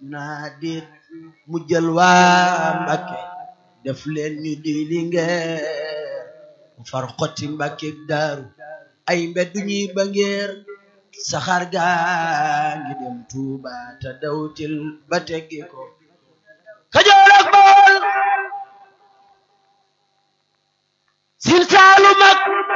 naa déet mu jël waa Mbàkke def leen ñu di lingeer mu far xotti Mbàkke daaru ay mbeddu ñuy ba ngeer saxaar gaa ngi dem Tuuba te dawtil ba teggi ko Kajoor ak Bawol Siin Saalum ak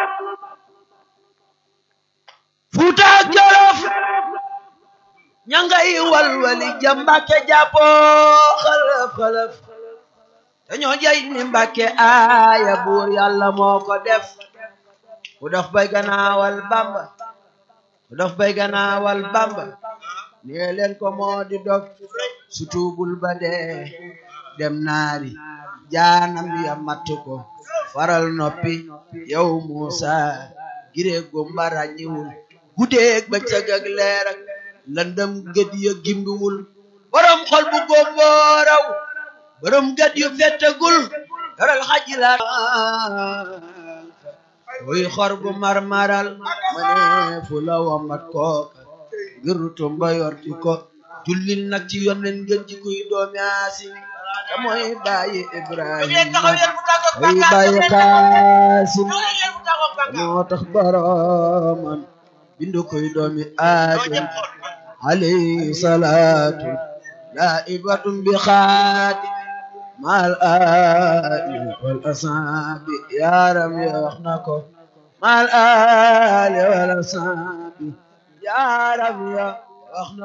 Fuuta ak Jolof ñangay walwali ja Mbàkke jàppoo xalaf xalaf dañoo jay ni Mbàkke aaya buur yàlla moo ko def ku dof bay ganaawal Bamba ku dof bay ganaawal Bamba nee leen ko moo di dog su tuubul ba dee dem naari jaanam ya matt ko faral noppi yow Muusa giree gumba ràññiwul guddeeg bëccëg ak leer ak lëndëm gët ya gimbiwul borom xol bu gómbooraw borom gët yu fettagul yoral xaji la wuy xor bu marmaral ma ne fu la wambat kooka ngir tumba yorti ko jullil nag ci yonnen ngeen ji kuy doomi Aasim te mooy bàyyi Ibrahima mooy bàyyi Qaasim moo tax boromam bindu koy doomi Aadam alayhi salaatu laa'ibatun bi xaati maal aali wal asaabi yaaram ya wax na ko maal aali wal asaabi yaaram ya wax na